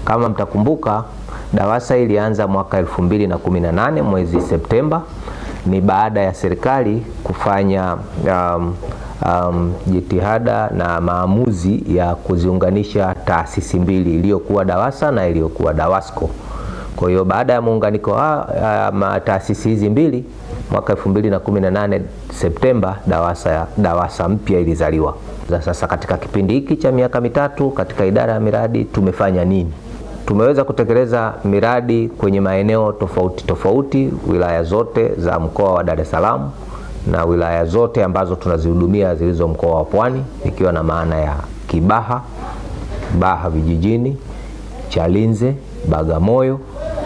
Kama mtakumbuka, DAWASA ilianza mwaka 2018 mwezi Septemba, ni baada ya serikali kufanya um, um, jitihada na maamuzi ya kuziunganisha taasisi mbili iliyokuwa DAWASA na iliyokuwa DAWASCO. Kwa hiyo baada ya muunganiko wa taasisi hizi mbili mwaka 2018 Septemba, DAWASA, DAWASA mpya ilizaliwa. Sasa katika kipindi hiki cha miaka mitatu katika idara ya miradi tumefanya nini? Tumeweza kutekeleza miradi kwenye maeneo tofauti tofauti, wilaya zote za mkoa wa Dar es Salaam na wilaya zote ambazo tunazihudumia zilizo mkoa wa Pwani, ikiwa na maana ya Kibaha, Baha vijijini, Chalinze, Bagamoyo,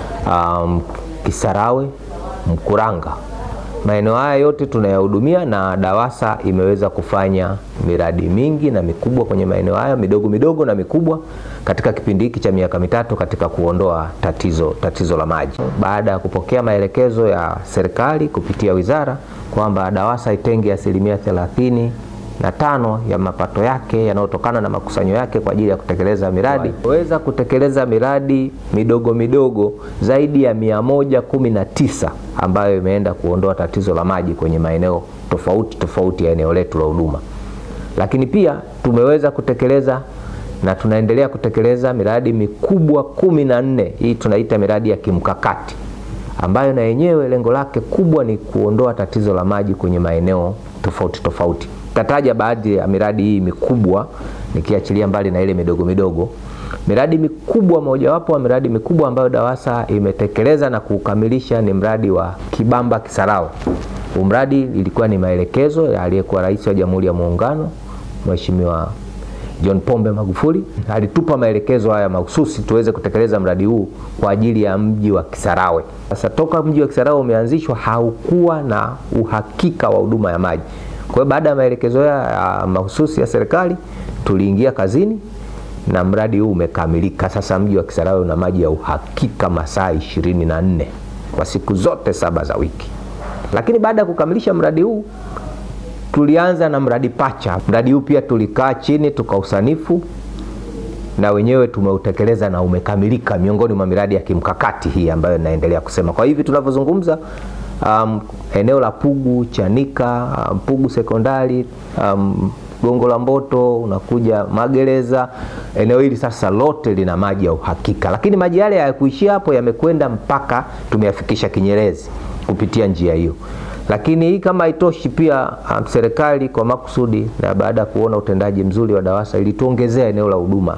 um, Kisarawe, Mkuranga. Maeneo haya yote tunayahudumia na DAWASA imeweza kufanya miradi mingi na mikubwa kwenye maeneo haya, midogo midogo na mikubwa katika kipindi hiki cha miaka mitatu katika kuondoa tatizo, tatizo la maji. Baada ya kupokea maelekezo ya serikali kupitia wizara kwamba DAWASA itenge asilimia thelathini na tano ya mapato yake yanayotokana na makusanyo yake kwa ajili ya kutekeleza miradi, weza kutekeleza miradi midogo midogo zaidi ya mia moja kumi na tisa ambayo imeenda kuondoa tatizo la maji kwenye maeneo tofauti tofauti ya eneo letu la huduma. Lakini pia tumeweza kutekeleza na tunaendelea kutekeleza miradi mikubwa kumi na nne. Hii tunaita miradi ya kimkakati ambayo na yenyewe lengo lake kubwa ni kuondoa tatizo la maji kwenye maeneo tofauti tofauti. Tataja baadhi ya miradi hii mikubwa nikiachilia mbali na ile midogo midogo. Miradi mikubwa, mojawapo wa miradi mikubwa ambayo DAWASA imetekeleza na kukamilisha ni mradi wa Kibamba Kisarawe. Huu mradi ilikuwa ni maelekezo ya aliyekuwa Rais wa Jamhuri ya Muungano Mheshimiwa John Pombe Magufuli. Alitupa maelekezo haya mahususi tuweze kutekeleza mradi huu kwa ajili ya mji wa Kisarawe. Sasa toka mji wa Kisarawe umeanzishwa haukuwa na uhakika wa huduma ya maji. Kwa hiyo baada ya maelekezo ya mahususi ya serikali tuliingia kazini na mradi huu umekamilika. Sasa mji wa Kisarawe una maji ya uhakika masaa ishirini na nne kwa siku zote saba za wiki. Lakini baada ya kukamilisha mradi huu tulianza na mradi pacha. Mradi huu pia tulikaa chini tukausanifu na wenyewe tumeutekeleza na umekamilika, miongoni mwa miradi ya kimkakati hii ambayo inaendelea kusema. Kwa hivi tunavyozungumza, um, eneo la Pugu Chanika, um, Pugu sekondari um, Gongo la Mboto, unakuja Magereza, eneo hili sasa lote lina maji ya uhakika. Lakini maji yale hayakuishia hapo, yamekwenda mpaka tumeyafikisha Kinyerezi kupitia njia hiyo. Lakini hii kama haitoshi, pia um, serikali kwa makusudi na baada ya kuona utendaji mzuri wa DAWASA ilituongezea eneo la huduma,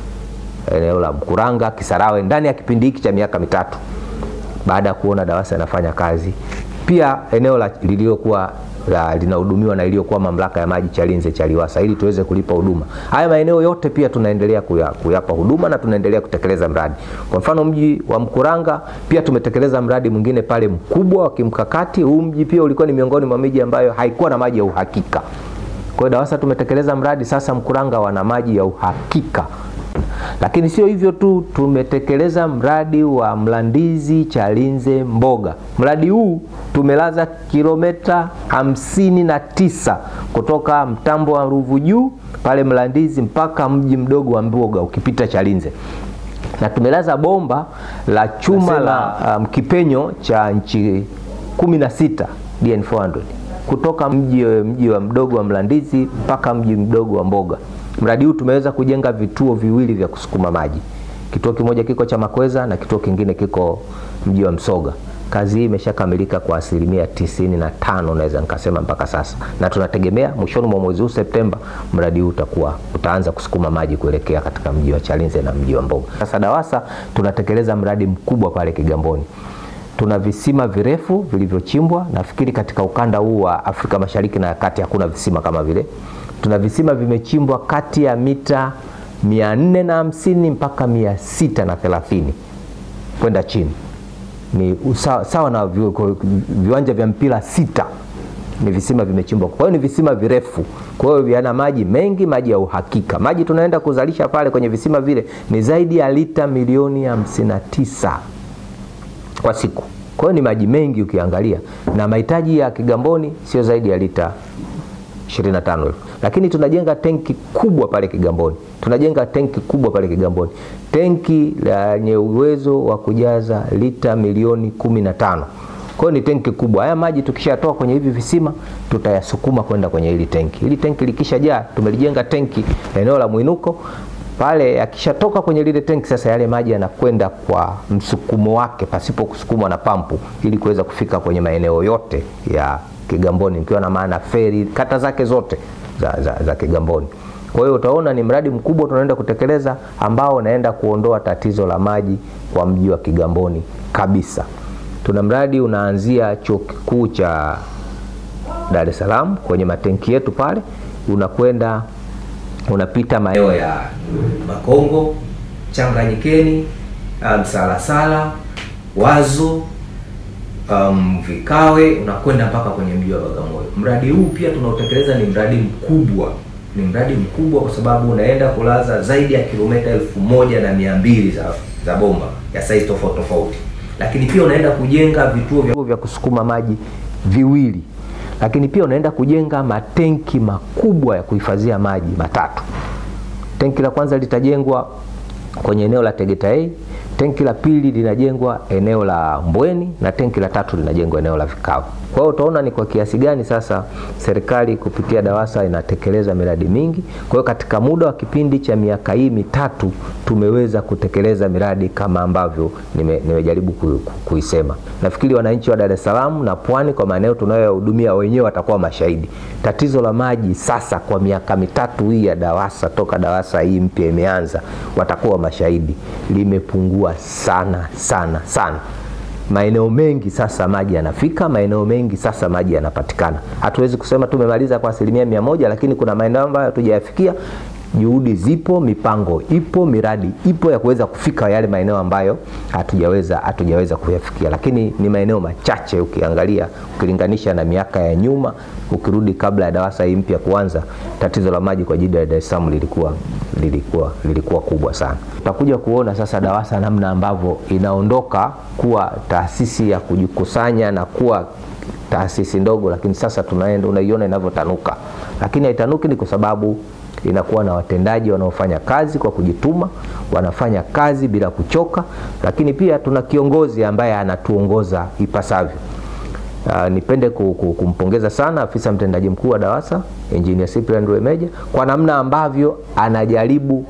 eneo la Mkuranga, Kisarawe ndani ya kipindi hiki cha miaka mitatu, baada ya kuona DAWASA inafanya kazi. Pia eneo la lililokuwa linahudumiwa na iliyokuwa mamlaka ya maji Chalinze Chaliwasa, ili tuweze kulipa huduma. Haya maeneo yote pia tunaendelea kuya, kuyapa huduma na tunaendelea kutekeleza mradi. Kwa mfano mji wa Mkuranga pia tumetekeleza mradi mwingine pale mkubwa wa kimkakati. Huu mji pia ulikuwa ni miongoni mwa miji ambayo haikuwa na maji ya uhakika. Kwa hiyo DAWASA tumetekeleza mradi, sasa Mkuranga wana maji ya uhakika. Lakini sio hivyo tu, tumetekeleza mradi wa Mlandizi Chalinze Mboga. Mradi huu tumelaza kilomita hamsini na tisa kutoka mtambo wa Ruvu Juu pale Mlandizi mpaka mji mdogo wa Mboga ukipita Chalinze, na tumelaza bomba la chuma Nasema, la um, kipenyo cha nchi 16 DN400 kutoka mji, mji wa mdogo wa Mlandizi mpaka mji mdogo wa Mboga. Mradi huu tumeweza kujenga vituo viwili vya kusukuma maji. Kituo kimoja kiko cha Makweza na kituo kingine kiko mji wa Msoga. Kazi hii imeshakamilika kwa asilimia tisini na tano naweza nikasema mpaka sasa, na tunategemea mwishoni mwa mwezi huu Septemba mradi huu utakuwa utaanza kusukuma maji kuelekea katika mji wa Chalinze na mji wa Mboga. Sasa DAWASA tunatekeleza mradi mkubwa pale Kigamboni. Tuna visima virefu vilivyochimbwa. Nafikiri katika ukanda huu wa Afrika Mashariki na Kati hakuna visima kama vile tuna visima vimechimbwa kati ya mita mia nne na hamsini mpaka mia sita na thelathini kwenda chini, ni sawa, sawa na viwanja vya mpira sita ni visima vimechimbwa. Kwa hiyo ni visima virefu, kwa hiyo vina maji mengi, maji ya uhakika. Maji tunaenda kuzalisha pale kwenye visima vile ni zaidi ya lita milioni hamsini na tisa kwa siku. Kwa hiyo ni maji mengi ukiangalia, na mahitaji ya Kigamboni sio zaidi ya lita 25,000. lakini tunajenga tenki kubwa pale Kigamboni, tunajenga tenki kubwa pale Kigamboni, tenki lenye uwezo wa kujaza lita milioni kumi na tano. Kwa hiyo ni tenki kubwa. Haya maji tukishatoa kwenye hivi visima tutayasukuma kwenda kwenye hili tenki. Hili tenki likishajaa, tumelijenga tenki eneo la mwinuko pale, yakishatoka kwenye lile tenki sasa, yale maji yanakwenda kwa msukumo wake pasipo kusukumwa na pampu, ili kuweza kufika kwenye maeneo yote ya Kigamboni, nikiwa na maana feri, kata zake zote za, za, za Kigamboni. Kwa hiyo utaona ni mradi mkubwa tunaenda kutekeleza ambao unaenda kuondoa tatizo la maji kwa mji wa Kigamboni kabisa. Tuna mradi unaanzia chuo kikuu cha Dar es Salaam kwenye matenki yetu pale, unakwenda unapita maeneo ya Makongo, Changanyikeni, Msalasala, um, Wazo, um, Vikawe, unakwenda mpaka kwenye mji wa Bagamoyo. Mradi huu pia tunaotekeleza ni mradi mkubwa, ni mradi mkubwa kwa sababu unaenda kulaza zaidi ya kilomita elfu moja na mia mbili za, za bomba ya saizi tofauti tofauti lakini pia unaenda kujenga vituo vya, vya kusukuma maji viwili, lakini pia unaenda kujenga matenki makubwa ya kuhifadhia maji matatu. Tenki la kwanza litajengwa kwenye eneo la Tegeta A, tenki la pili linajengwa eneo la Mbweni na tenki la tatu linajengwa eneo la Vikawe. Kwa hiyo utaona ni kwa kiasi gani sasa serikali kupitia DAWASA inatekeleza miradi mingi. Kwa hiyo katika muda wa kipindi cha miaka hii mitatu tumeweza kutekeleza miradi kama ambavyo nime, nimejaribu ku, ku, kuisema. Nafikiri wananchi wa Dar es Salaam na Pwani kwa maeneo tunayohudumia wenyewe watakuwa mashahidi. Tatizo la maji sasa kwa miaka mitatu hii ya DAWASA toka DAWASA hii mpya imeanza, watakuwa mashahidi, limepungua sana sana sana maeneo mengi sasa maji yanafika, maeneo mengi sasa maji yanapatikana. Hatuwezi kusema tumemaliza kwa asilimia mia moja, lakini kuna maeneo ambayo hatujayafikia. Juhudi zipo, mipango ipo, miradi ipo ya kuweza kufika yale maeneo ambayo hatujaweza hatujaweza kuyafikia, lakini ni maeneo machache ukiangalia, ukilinganisha na miaka ya nyuma. Ukirudi kabla ya DAWASA hii mpya kuanza, tatizo la maji kwa jiji la Dar es Salaam lilikuwa lilikuwa lilikuwa kubwa sana. Tutakuja kuona sasa DAWASA namna ambavyo inaondoka kuwa taasisi ya kujikusanya na kuwa taasisi ndogo, lakini sasa tunaenda unaiona inavyotanuka, lakini haitanuki ni kwa sababu inakuwa na watendaji wanaofanya kazi kwa kujituma, wanafanya kazi bila kuchoka, lakini pia tuna kiongozi ambaye anatuongoza ipasavyo. Uh, nipende kumpongeza sana afisa mtendaji mkuu wa DAWASA Engineer Cyprian Rwemeja kwa namna ambavyo anajaribu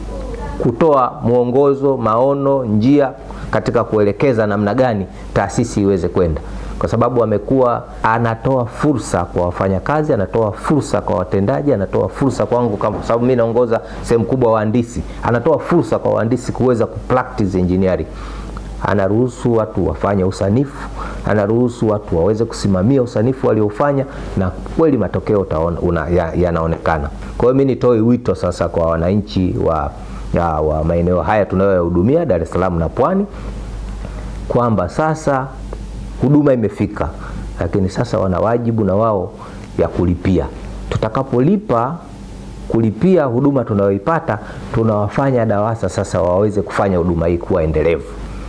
kutoa mwongozo, maono, njia katika kuelekeza namna gani taasisi iweze kwenda, kwa sababu amekuwa anatoa fursa kwa wafanyakazi, anatoa fursa kwa watendaji, anatoa fursa kwangu, kwa sababu mimi naongoza sehemu kubwa wahandisi, anatoa fursa kwa wahandisi kuweza kupractice engineering anaruhusu watu wafanye usanifu, anaruhusu watu waweze kusimamia usanifu waliofanya, na kweli matokeo yanaonekana. Ya kwa hiyo mimi nitoe wito sasa kwa wananchi wa, ya, wa maeneo haya tunayoyahudumia Dar es Salaam na Pwani kwamba sasa huduma imefika, lakini sasa wana wajibu na wao ya kulipia. Tutakapolipa kulipia huduma tunayoipata, tunawafanya DAWASA sasa waweze kufanya huduma hii kuwa endelevu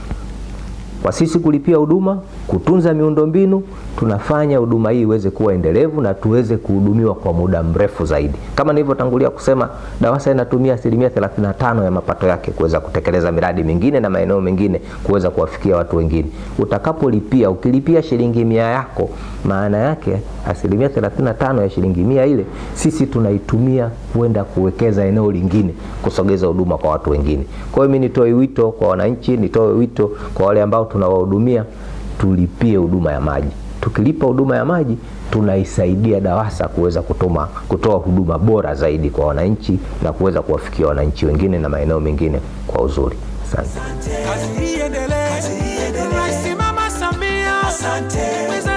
kwa sisi kulipia huduma, kutunza miundombinu, tunafanya huduma hii iweze kuwa endelevu na tuweze kuhudumiwa kwa muda mrefu zaidi. Kama nilivyotangulia kusema, DAWASA inatumia asilimia 35 ya mapato yake kuweza kutekeleza miradi mingine na maeneo mengine kuweza kuwafikia watu wengine. Utakapolipia, ukilipia shilingi mia yako, maana yake asilimia 35 ya shilingi mia ile sisi tunaitumia kwenda kuwekeza eneo lingine, kusogeza huduma kwa watu wengine. Kwa hiyo mimi nitoe wito kwa wananchi, nitoe wito kwa wale ambao tunawahudumia, tulipie huduma ya maji. Tukilipa huduma ya maji tunaisaidia DAWASA kuweza kutoma kutoa huduma bora zaidi kwa wananchi na kuweza kuwafikia wananchi wengine na maeneo mengine kwa uzuri. Asante. Kazi iendelee. Rais Mama Samia. Asante.